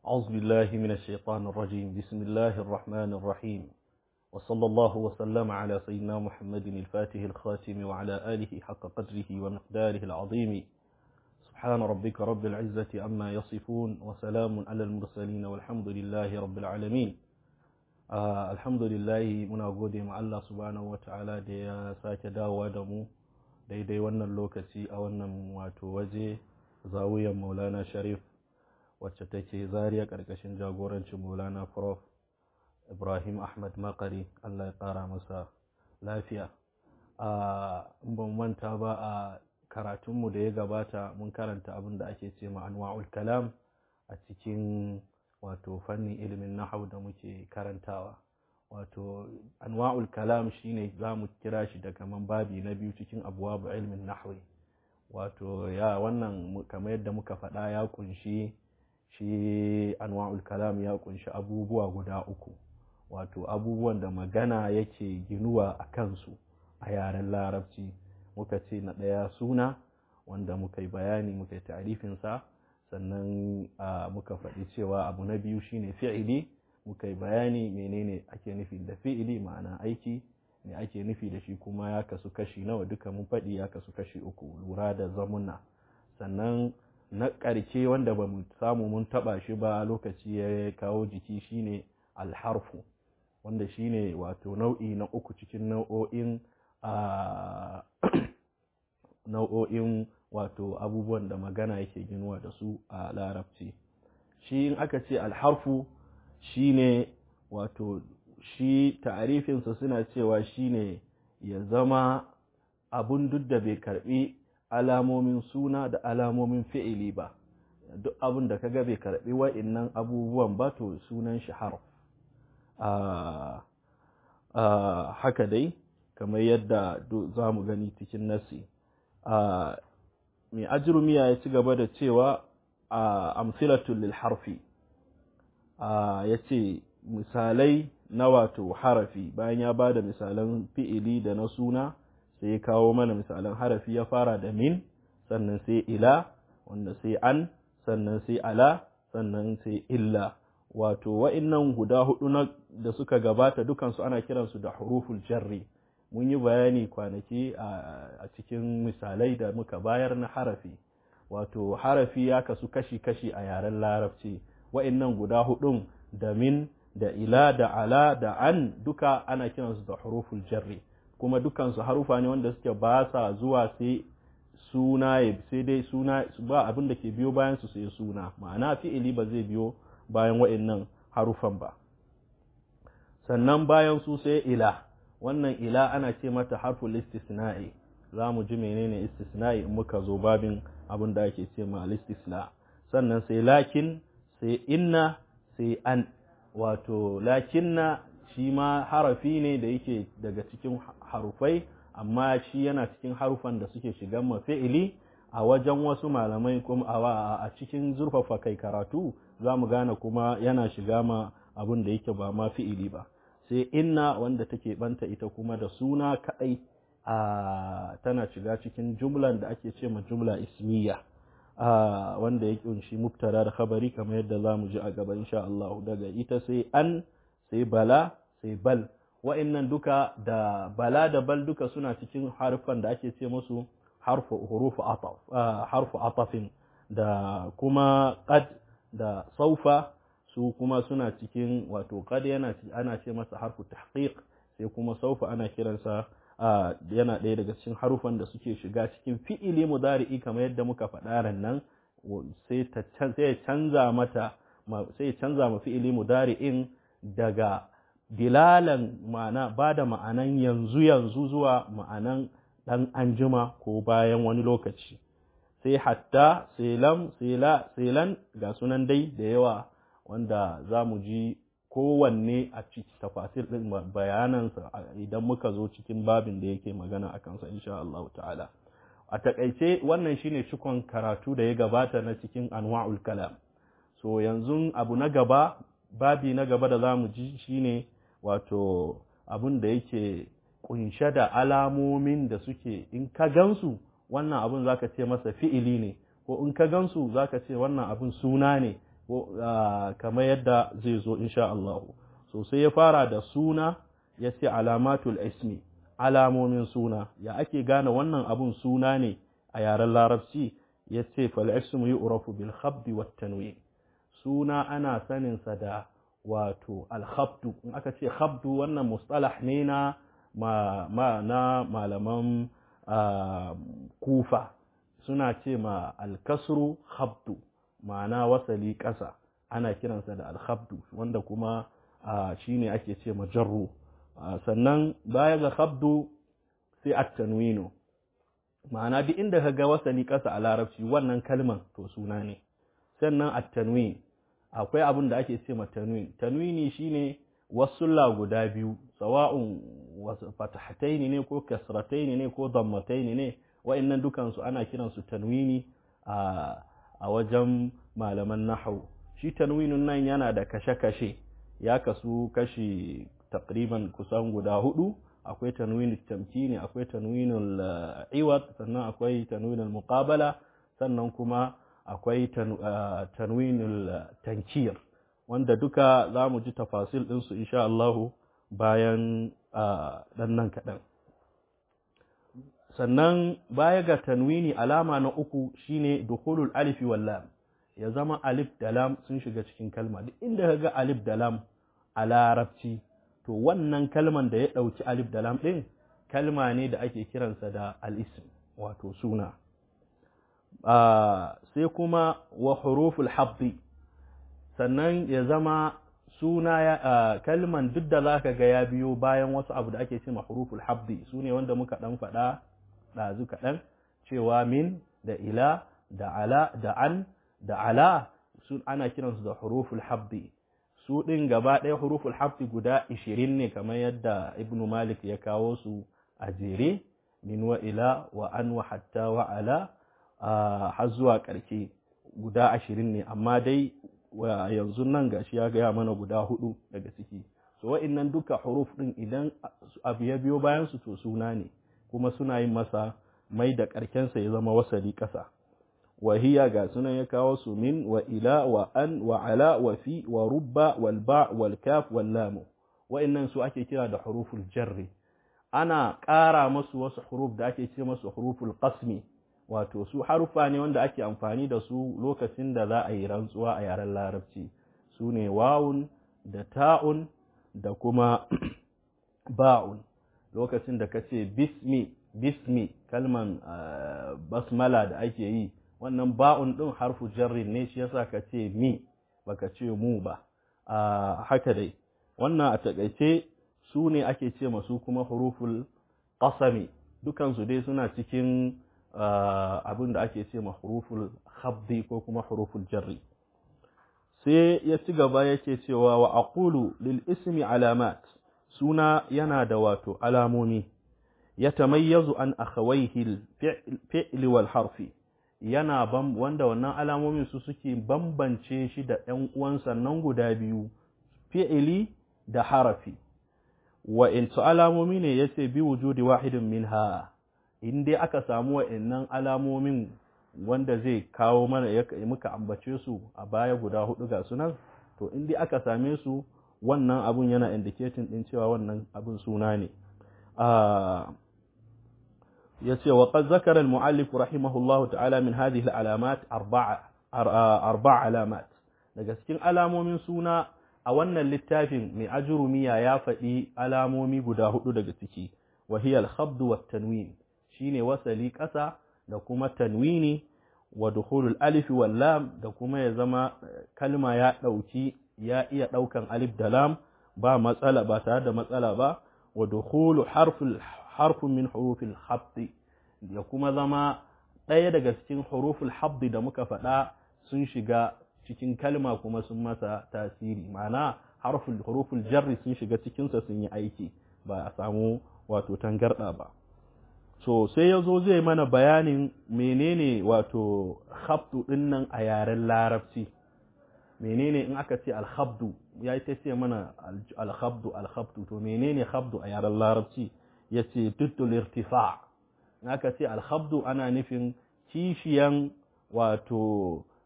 أعوذ بالله من الشيطان الرجيم بسم الله الرحمن الرحيم وصلى الله وسلم على سيدنا محمد الفاتح الخاتم وعلى آله حق قدره ومقداره العظيم سبحان ربك رب العزة عما يصفون وسلام على المرسلين والحمد لله رب العالمين آه الحمد لله muna gode ma Allah subhanahu wataala da ya sake dawowa da mu daidai wannan lokaci a wannan wato waje zawiyar Maulana Sharif wacce take zariya karkashin jagorancin Maulana Prof Ibrahim Ahmad Makari Allah ya kara masa lafiya a ban manta ba a karatunmu da ya gabata mun karanta abin da ake ce ma anwa'ul kalam a cikin wato fannin ilimin nahau da muke karantawa wato anwa'ul kalam shine za mu kira shi da kaman babi na biyu cikin abuwabu ilimin nahwi wato ya wannan kamar yadda muka faɗa ya kunshi shi anwa'ul kalam ya kunshi abubuwa guda uku wato abubuwan da magana yake ginuwa a kansu a yaren larabci muka ce na ɗaya suna wanda muka yi bayani muka yi ta'arifinsa sannan muka faɗi cewa abu na biyu shine fi'ili muka yi bayani menene ake nufi da fi'ili ma'ana aiki ne ake nufi da shi kuma ya kasu kashi nawa duka mun faɗi ya kasu kashi uku lura da zamuna sannan na ƙarshe wanda ba mu samu mun taɓa shi ba lokaci ya kawo jiki shine alharfu wanda shine wato nau'i na uku cikin nau'o'in nau'o'in wato abubuwan da magana yake ginuwa da su a larabci shi in aka ce alharfu shine wato shi ta'arifinsa suna cewa shine ya zama abun duk da bai karbi alamomin suna da alamomin fi'ili ba duk abun da kaga bai karbi wa'innan abubuwan ba to sunan shi harf haka dai kamar yadda za mu gani cikin nasi mai ajrumiya ya ci gaba da cewa a amsilatul lil harfi ya ce misalai na wato harafi bayan ya ba da misalan fi'ili da na suna sai ya kawo mana misalan harafi ya fara da min sannan sai ila wanda sai an sannan sai ala sannan sai illa wato wa'innan guda hudu na da suka gabata dukansu ana kiransu da huruful jarri mun yi bayani kwanaki a cikin misalai da muka bayar na harafi wato harafi ya kasu kashi-kashi a yaren larabci wa'innan guda hudun da min da ila da ala da an duka ana kiransu da huruful jarri kuma dukansu harufa ne wanda suke ba sa zuwa sai suna sai dai suna ba abin da ke biyo bayan su sai suna ma'ana fi'ili ba zai biyo bayan wa'innan harufan ba sannan bayan su sai ila wannan ila ana ce mata harful istisna'i za mu ji menene istisna'i in muka zo babin abin da ake ce ma istisna sannan sai lakin sai inna sai an wato lakinna shi ma harafi ne da yake daga cikin harufai amma shi yana cikin harufan da suke shigan mafi'ili a wajen wasu malamai kuma a cikin zurfafa kai karatu za mu gane kuma yana shiga ma abin da yake ba ma fi'ili ba sai inna wanda take banta ita kuma da suna kaɗai a tana shiga cikin jumlan da ake ce ma jumla ismiya wanda ya kunshi mubtada da khabari kamar yadda za mu ji a gaba insha Allah daga ita sai an sai bala sai bal wa'annan duka da bala da bal duka suna cikin harfan da ake ce musu harfu hurufu ataf harfu atafin da kuma qad da saufa su kuma suna cikin wato qad yana ana ce masa harfu tahqiq sai kuma saufa ana kiransa yana ɗaya daga cikin harufan da suke shiga cikin fi'ili mudari'i kamar yadda muka faɗa ran nan sai ta sai canza mata sai canza ma fi'ili mudari'in daga dilalan ma'ana ba da ma'anan yanzu yanzu zuwa ma'anan ɗan anjima ko bayan wani lokaci sai hatta sai lam sai la sai lan ga sunan dai da yawa wanda za mu ji kowanne a ciki tafasir ɗin bayanansa idan muka zo cikin babin da yake magana a kansa insha Allah ta'ala a takaice wannan shine cikon karatu da ya gabata na cikin anwa'ul kalam so yanzu abu na gaba babi na gaba da zamu ji shine wato abun da yake kunshe da alamomin da suke in ka gansu wannan abun zaka ce masa fi'ili ne ko in ka gansu zaka ce wannan abun suna ne kamar yadda zai zo insha Allah so sai ya fara da suna ya ce alamatul ismi alamomin suna ya ake gane wannan abun suna ne a yaren larabci ya ce fal ismu yu'rafu bil khabdi wat tanwin suna ana sanin sa da wato al khabdu in aka ce khabdu wannan mustalah ne na ma, ma na malaman kufa suna ce ma al kasru khabdu ma'ana wasali ƙasa ana kiransa da al khabdu wanda kuma shine ake ce ma jarru sannan baya ga khabdu sai at-tanwinu ma'ana duk inda ka ga wasali ƙasa a larabci wannan kalman to suna ne sannan at-tanwin akwai abin da ake ce ma tanwin tanwini shine wasulla guda biyu sawa'un fatahataini ne ko kasrataini ne ko dammataini ne wa'annan dukan su ana kiran su tanwini a a wajen malaman nahwu shi tanwinun nan yana da kashe-kashe ya kasu kashi takriban kusan guda hudu akwai tanwinul tamkini akwai tanwinul iwad sannan akwai tanwinul muqabala sannan kuma akwai tanwinul tankir wanda duka za mu ji tafasil ɗinsu insha Allahu bayan ɗan nan kaɗan sannan baya ga tanwini alama na uku shine dukhulul alifi wal lam ya zama alif da lam sun shiga cikin kalma duk inda ka ga alif da lam a larabci to wannan kalman da ya ɗauki alif da lam ɗin kalma ne da ake kiransa da al'ism wato suna sai kuma wa huruful habdi sannan ya zama suna ya kalman duk da zaka ga ya biyo bayan wasu abu da ake cewa huruful habdi su ne wanda muka ɗan faɗa ɗazu kaɗan cewa min da ila da ala da an da ala sun ana kiransu da huruful habdi su ɗin gaba ɗaya huruful hafi guda ishirin ne kamar yadda ibn malik ya kawo su a jere min wa ila wa an wa hatta wa ala har zuwa ƙarshe guda ashirin ne amma dai yanzu nan gashi ya gaya mana guda hudu daga ciki so wa'innan duka huruf ɗin idan abu ya biyo bayan su to suna ne kuma suna yin masa mai da ƙarkensa ya zama wasali ƙasa وهي قاسنا يكاوس من وإلى وأن وعلى وفي ورب والباء والكاف واللام وإن سؤالك كلا ده حروف الجر أنا قارا مسو wasu حروف da ake ce masu huruful qasmi wato su harufa ne wanda ake amfani da su lokacin da za a yi rantsuwa a yaren larabci su ne wawun da ta'un da kuma ba'un lokacin da ka ce bismi bismi kalman basmala da ake yi wannan ba'un ɗin harfu jarrin ne shi yasa ka ce mi baka ce mu ba a haka dai wannan a takaice su ne ake ce masu kuma huruful qasami dukansu dai suna cikin abin da ake ce ma huruful khabdi ko kuma huruful jarri sai ya ci gaba yake cewa wa aqulu lil ismi alamat suna yana da wato alamomi yatamayyazu an akhawayhi al fi'li wal harfi yana bam wanda wannan alamomin su suke bambance shi da ɗan uwansa nan guda biyu fi'ili da harafi wa in su alamomi ne yace bi wujudi wahidin minha in dai aka samu wa'annan alamomin wanda zai kawo mana ya muka ambace su a baya guda hudu ga sunan to in dai aka same su wannan abun yana indicating din cewa wannan abun suna ne yace wa qad zakara al muallif rahimahullah ta'ala min hadhihi al alamat arba'a arba'a alamat daga cikin alamomin suna a wannan littafin mai ajurumiya ya faɗi alamomi guda hudu daga ciki wa hiya al khabd wa tanwin shine wasali ƙasa da kuma tanwini wa dukhulul alif wal lam da kuma ya zama kalma ya dauki ya iya daukan alif da lam ba matsala ba tare da matsala ba wa dukhulu harful harfun min hurufil habdi ya kuma zama ɗaya daga cikin huruful habdi da muka faɗa sun shiga cikin kalma kuma sun masa tasiri ma'ana harful huruful jarri sun shiga cikinsa sun yi aiki ba a samu wato tangarɗa ba so sai ya zo zai mana bayanin menene wato habdu ɗin nan a yaren larabci menene in aka ce alhabdu ya ta ce mana alhabdu alhabdu to menene habdu a yaren larabci ya ce tuddul irtifa in aka ce alhabdu ana nufin kishiyan wato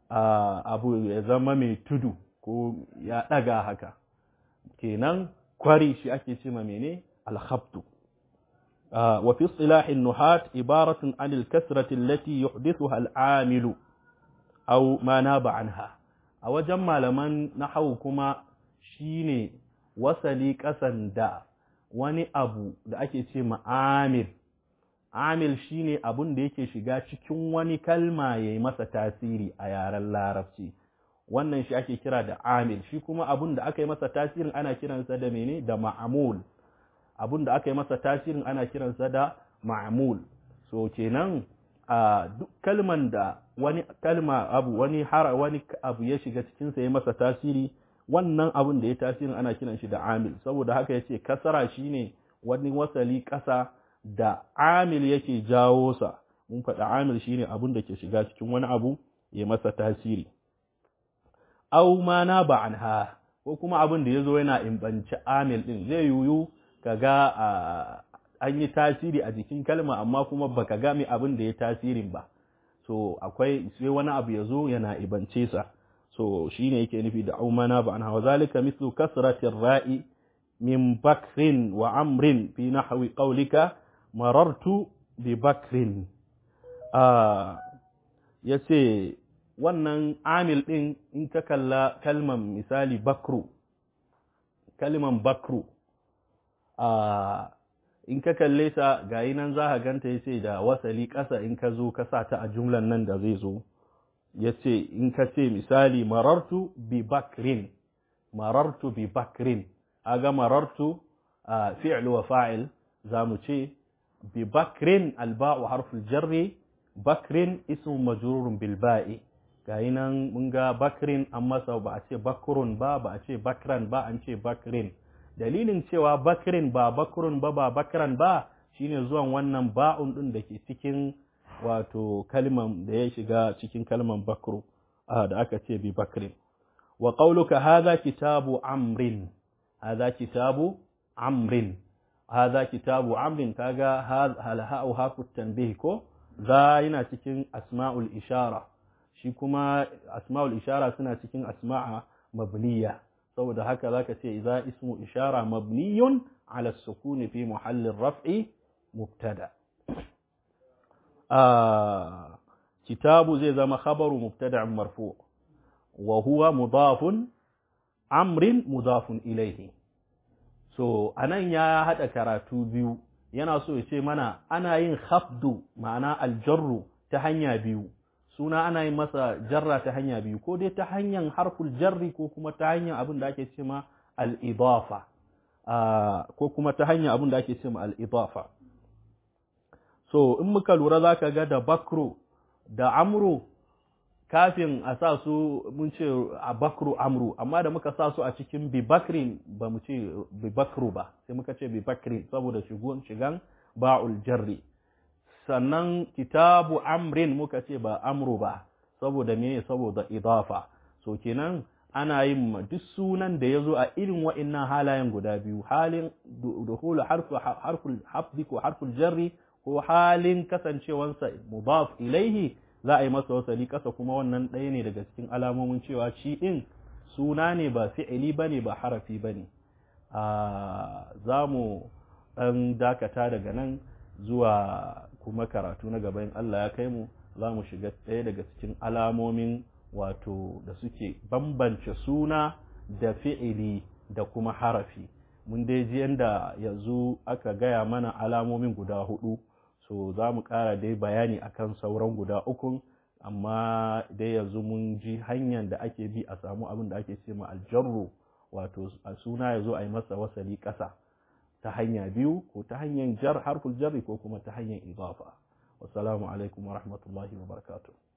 abu ya zama mai tudu ko ya ɗaga haka kenan kwari shi ake ce ma mene alhabtu wa fi istilahin nuhat ibaratun anil kasrati allati yuhdithuha al'amilu aw ma naba anha a wajen malaman nahwu kuma shine wasali kasan da wani abu da ake ce ma amil amil shine abun da yake shiga cikin wani kalma ya yi masa tasiri a yaren larabci wannan shi ake kira da amil shi kuma abun da aka yi masa tasirin ana kiransa da mene da ma'amul abun da aka yi masa tasirin ana kiransa da ma'amul so kenan a duk kalman da wani kalma abu wani har wani abu ya shiga cikin sa ya masa tasiri wannan abun da ya tasirin ana kiran shi da amil saboda haka yace kasara shine wani wasali kasa da amil yake jawo sa mun faɗa amil shine abun da ke shiga cikin wani abu ya masa tasiri au ma na ba anha ko kuma abin da yazo yana imbanci amil din zai yuyu kaga an yi tasiri a jikin kalma amma kuma baka ga mai abin da ya tasirin ba so akwai sai wani abu yazo yana ibance sa so shine yake nufi da au ma na ba anha wa zalika mithlu kasratir ra'i min bakrin wa amrin fi nahwi qawlika marartu bi bakrin ya ce wannan amil ɗin in ka kalla kalman misali bakru kalman bakru in ka kalle ta gayi nan za ka ganta ya ce da wasali ƙasa in ka zo ka sa ta a jumlan nan da zai zo ya ce in ka ce misali marartu bi bakrin marartu bi bakrin aga marartu fi'l wa fa'il za mu ce ببكر الباء حرف الجر بكر اسم مجرور بالباء gayi nan mun ga bakrin an masa ba a ce bakurun ba ba a ce bakran ba an ce bakrin dalilin cewa bakrin ba bakurun ba ba bakran ba shine zuwan wannan ba'un din da ke cikin wato kalman da ya shiga cikin kalman bakru da aka ce bi bakrin wa qauluka hadha kitabu amrin hadha kitabu amrin هذا كتاب عمرو كاغا هل هاء هاك التنبيه كو ذا yana cikin asma'ul ishara shi kuma asma'ul ishara suna cikin asma'a mabniya saboda haka zaka ce idza ismu ishara mabniyun ala sukun fi muhalli raf'i mubtada ah kitabu zai zama khabaru mubtada'un marfu wa huwa mudafun amrin mudafun ilayhi so anan ya haɗa karatu biyu yana so ya ce mana ana yin hafdu ma'ana aljarru ta hanya biyu suna ana yin masa jarra ta hanya biyu ko dai ta hanyar harful jarri ko kuma ta hanyar abin da ake ce ma al-idafa ko kuma ta hanyar abin da ake ce ma al-idafa so in muka lura zaka ga da bakro da amru kafin a sa su mun ce a bakru amru amma da muka sa su a cikin bibakrin ba mu ce bibakru ba sai muka ce bibakrin saboda shigon shigan ba'ul jarri sannan kitabu amrin muka ce ba amru ba saboda me saboda idafa so kenan ana yin duk sunan da ya zo a irin wa'innan halayen guda biyu halin duhulu harful hafdi ko harful jarri ko halin kasancewansa mudaf ilaihi za a yi masa wasali ƙasa kuma wannan ɗaya ne daga cikin alamomin cewa shi ɗin suna ne ba fi'ili ba ne ba harafi ba ne za mu ɗan dakata daga nan zuwa kuma karatu na gaban Allah ya kai mu za mu shiga ɗaya daga cikin alamomin wato da suke bambance suna da fi'ili da kuma harafi mun dai ji yadda yanzu aka gaya mana alamomin guda hudu so za mu ƙara dai bayani akan sauran guda ukun amma dai yanzu mun ji hanyar da ake bi a samu abin da ake ce ma aljarru wato a suna ya zo a yi masa wasali ƙasa ta hanya biyu ko ta hanyar jar harful jarri ko kuma ta hanyar idafa wassalamu alaikum wa rahmatullahi wa barakatuh